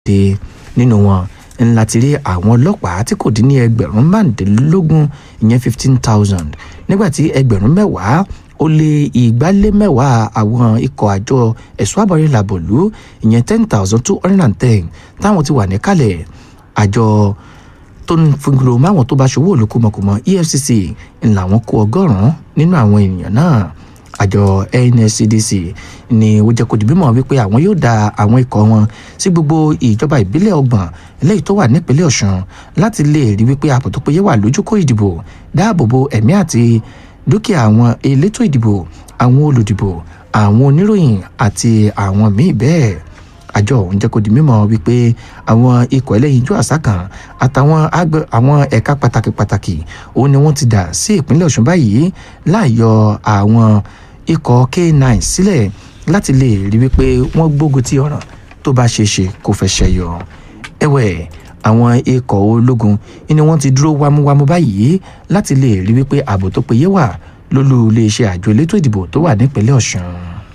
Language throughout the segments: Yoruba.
dé nínú wọn ńlá ti rí àwọn ọlọ́pàá tí kò dín ní ẹgbẹ̀rún márùndínlógún ìyẹn fifteen thousand nígbàtí ẹgbẹ̀rún mẹ́wàá ó lé ìgbálé mẹ́wàá àwọn ikọ̀ àjọ ẹ̀ṣọ́ àbọ̀rẹ́ làbòlú ìyẹn ten thousand two hundred and ten táwọn ti wà níkàlẹ̀ àjọ tó ń fúnguro máwọn tó bá ṣòwò olùkúmọkùmọ efcc ńlá wọn kó ọgọ́rùn-ún nínú àwọn ènìyàn náà àjọ nscdc ni ó jẹ́ kó di mímọ̀ wípé àwọn yóò da àwọn ikọ̀ wọn sí gbogbo ìjọba ìbílẹ̀ ọgbọ̀n eléyìí tó wà nípínlẹ̀ ọ̀ṣun láti lè rí wípé ààbò tó péye wà lójúkó ìdìbò dáàbò bo ẹ̀mí àti dúkìá àwọn elétò ìdìbò àwọn olùdìbò àwọn oníròyìn àti àwọn míì bẹ́ẹ̀ àjọ ọ̀hún jẹ́ kó di mímọ̀ wípé àwọn ikọ̀ ẹlẹ́yinjú àṣà kan àtàwọn àwọn ẹ̀ka pàtàkì pàtàkì òun ni wọ́n ti dà sí ìpínlẹ̀ ọ̀ṣun báyìí láàyò àwọn ikọ̀ k9 sílẹ̀ láti lè rí wípé wọ́n gbógun ti ọ̀ràn tó bá ṣe é ṣe kó fẹ́ ṣẹyọ ẹ̀wẹ̀ àwọn ikọ̀ ológun ni wọ́n ti dúró wámúwámú báyìí láti lè rí wípé ààbò tó péye wà lólú iléeṣẹ́ àjọ elétò ìdìbò tó wà nípínlẹ̀ ọ̀ṣun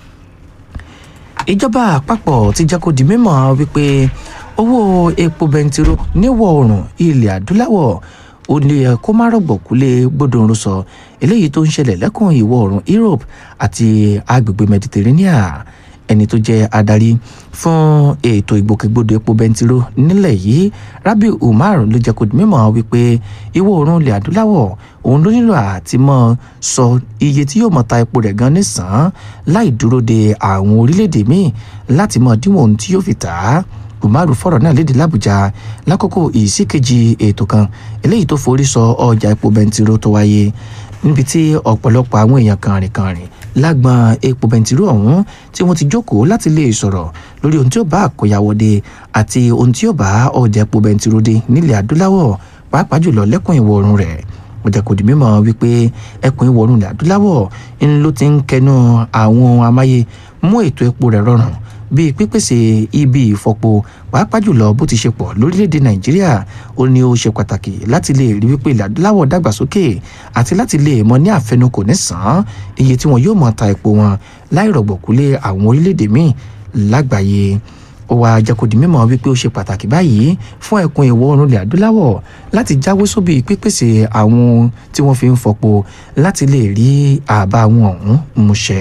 ìjọba àpapọ̀ ti jẹ́ kó di mímọ̀ wípé owó epo bẹntiró níwọ̀ oòrùn ilẹ̀ adúláwọ̀ ó ní kó má rọ̀gbọ̀kú lé gbódòrò sọ eléyìí tó ń ṣẹlẹ̀ lẹ́kùn ìwọ̀ oòrùn europe àti agbègbè mediterranean ẹni tó jẹ́ adarí fún ètò ìgbòkègbodò epo bẹntiró nílẹ̀ yìí rabi umar ló jẹ́ kó di mímọ̀ wípé ìwọ̀ oòrùn ilẹ̀ adúláwọ̀ òun ló nílò àti mọ́ sọ iye tí yóò mọ̀ ta epo rẹ̀ gan nísàn láì dúró de àwọn orílẹ̀-èdè míì láti mọ̀ díwọ̀n ohun tí yóò fi tà á umaru fọ̀rọ̀ náà léde làbújá lákòókò ìsíkejì ètò kan eléyìí tó forí sọ ọjà epo bẹntiró tó wáyé níbi tí ọ̀pọ̀lọpọ̀ àwọn èèyàn kànrìnkànrìn lágbọn epo bẹntiró ọ̀hún tí wọ́n ti jókòó láti lè sọ̀rọ̀ lórí ohun tí ó bá àkóyawọ́ dé àti ohun tí ó bá ọjà epo bẹntiró dé nílẹ̀ adúláwọ̀ pàápàá jùlọ lẹ́kùn ìwọ̀ oòrùn rẹ̀ wọ́n jẹ́ kó di mímọ̀ wípé ẹkùn ìwọ̀ oòrùn ilẹ̀ adúláwọ̀ ń ló ti ń kẹnu àwọn amáyé mú ètò epo rẹ̀ rọrùn bíi pípèsè ibi ìfọpo pàápàá jùlọ bó ti ṣe pọ̀ lórílẹ̀‐èdè nàìjíríà ó ní ó ṣe pàtàkì láti lè rí wípé ilẹ̀ adúláwọ̀ dàgbàsókè àti láti lè mọ ní àfẹnukò nísàn iye tí wọn yóò mọ ta epo wọn láì rọ̀gbọ̀kúlé àwọn orílẹ̀‐èdè míì lágbàáyé ó wá jẹ́ kó di mímọ̀ wípé ó ṣe pàtàkì báyìí fún ẹkùn ìwọ̀ oòrùn ilẹ̀ adúláwọ̀ láti jáwé sóbì pípèsè àwọn tí wọ́n fi ń fọpo láti lè rí àbá wọn ọ̀hún múṣẹ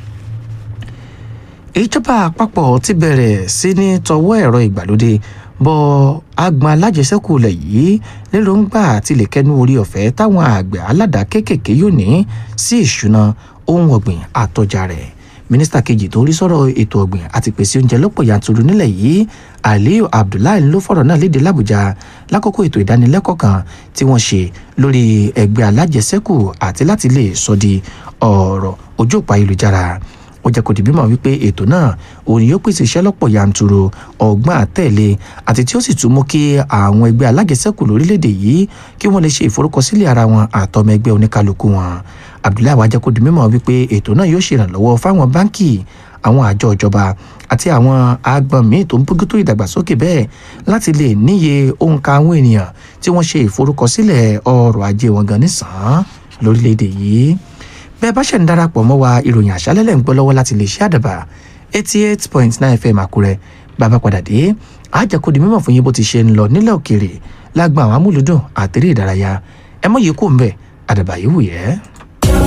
ìjọba àpapọ̀ ti bẹ̀rẹ̀ sí ní tọwọ́ ẹ̀rọ ìgbàlódé bọ agbọn alájẹsẹ́kù ilẹ̀ yìí lérògbà àti lè kẹnu orí ọ̀fẹ́ táwọn àgbẹ̀ aládàá kéékèèké yóò ní sí ìṣúná ohun ọ̀gbìn àtọjà rẹ̀ mínísítà kejì tó ń rí sọ̀rọ̀ ètò ọ̀gbìn àti pèsè oúnjẹ lọ́pọ̀ yanturu nílẹ̀ yìí aliyu abdullahi ló fọ̀rọ̀ náà léde làbújá lákòókò ètò ìdánilẹ́kọ̀ọ́ kan tí wọ́n ṣe lórí ẹgbẹ́ alájẹsẹ́kù àti láti lè sọ di ọ̀rọ̀ ojú òpó ayélujára ó jẹ́ kó di bímọ wípé ètò náà òun yóò pèsè iṣẹ́ lọ́pọ̀ yanturu ọgbọ́n àtẹ̀lé àti tí ó sì tún mú kí àwọn ẹgbẹ́ alájẹsẹ́kù lórílẹ̀‐èdè yìí kí wọ́n lè ṣe ìforúkọsílẹ̀ ara wọn àtọmọ ẹgbẹ́ oníkálukú wọn abdullahi wá jẹ́ kó di mímọ wípé ètò náà yóò ṣèrànlọ́wọ́ fáwọn báńkì àwọn àjọ ìjọba àti àwọn agbọn míì tó ń bójútó ìdàgbàsókè bẹ́ẹ̀ láti lè níye òǹkà àwọn ènìyàn tí wọ́n ṣe ìforúkọsílẹ̀ ọrọ̀ ajé wọn gan nísàn lórílẹ̀‐èdè yìí bẹ́ẹ̀ bá ṣẹ̀ ń darapọ̀ mọ́ wa ìròyìn àṣálẹ́lẹ̀ ń gbọ́ lọ́wọ́ láti lè ṣe àdàbà eighty eight point nine fm àkúrẹ́ bàbá padà dé àjẹkù di mímọ̀ fún yín bó ti ṣe ń lọ nílẹ̀ òkèèrè lágbọn àwọn amúlùdùn àtẹ̀rẹ̀ ìdárayá ẹ mọ̀ yìí kò ń bẹ̀ àdàbà yìí wù yẹ́.